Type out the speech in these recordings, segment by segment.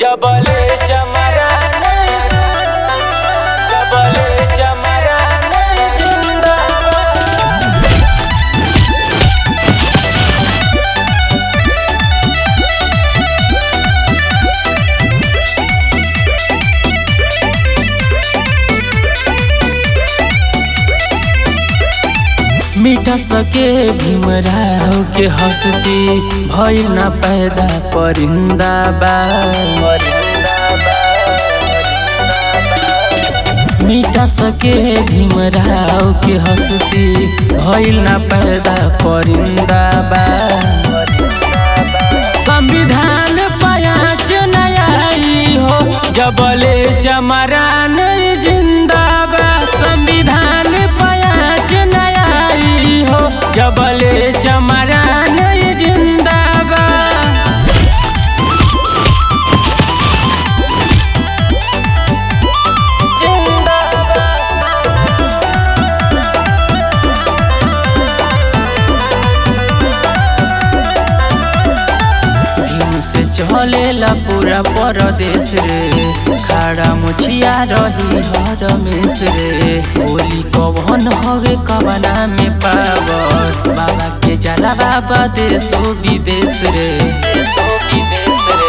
जबले चमरा नहीं जबले चमरा नहीं जिंदाबाद मिटा सके भीमराव के हंसती भइल ना पैदा परिंदा बा मिटा सके भीमराव के हंसती भइल ना पैदा परिंदा बा संविधान पायाच नया आई हो जबले चमरान जिंदाबाद संविधान पायाच नया आई हो जबले चमरान जिंदाबाद दिन से चलेला पूरा परदेश रे खाड़ा मुछिया रही हर मेस रे होली कवन हवे कवना में पावर बाबा के जला बाबा देशो विदेश रे देशो विदेश रे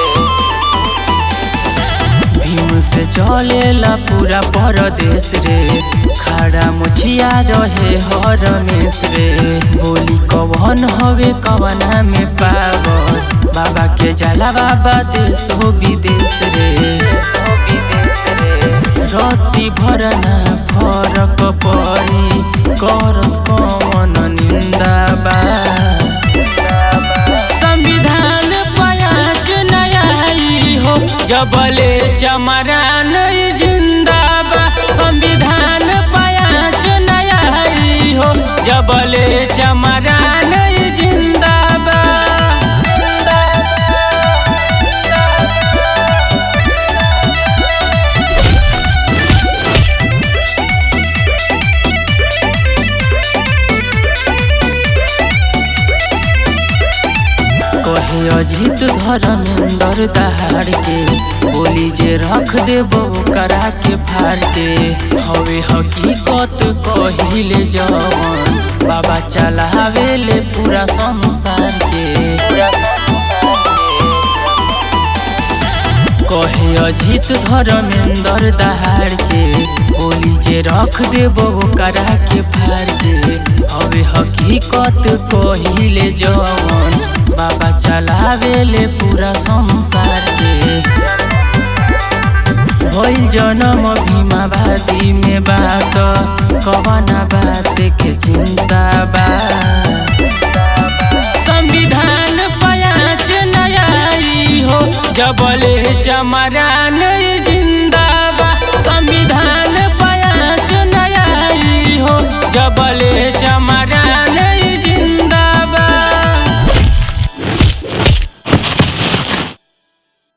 भीम से चलेला पूरा परदेश रे खाड़ा मुछिया रहे हर मेस रे बोली कवन हवे कवना में पावर बाबा के जाला बाबा देश हो विदेश रे देश हो विदेश रे रति भरना फरक परी करत कवन निंदा बा संविधान पयाच नया आई हो जबले चमरान जिंदाबाद संविधान पयाच नया आई हो जबले चमरान जिंदाबाद कहे अजित धर्मेंद्र दहाड़ के बोली जे रख देबो करा के फाड़ के हवे हकीकत कहिले जवन बाबा चलावे ले पूरा संसार के पूरा संसार के कहे अजित धर्मेंद्र दहाड़ के बोली जे रख देबो करा के फाड़ के हवे हकीकत कहिले जवन बाबा चलावे ले पूरा संसार के भइल जन्म भीमावादी में बात कवना बात के चिंता बा संविधान पयाच नया आई हो जबले चमरान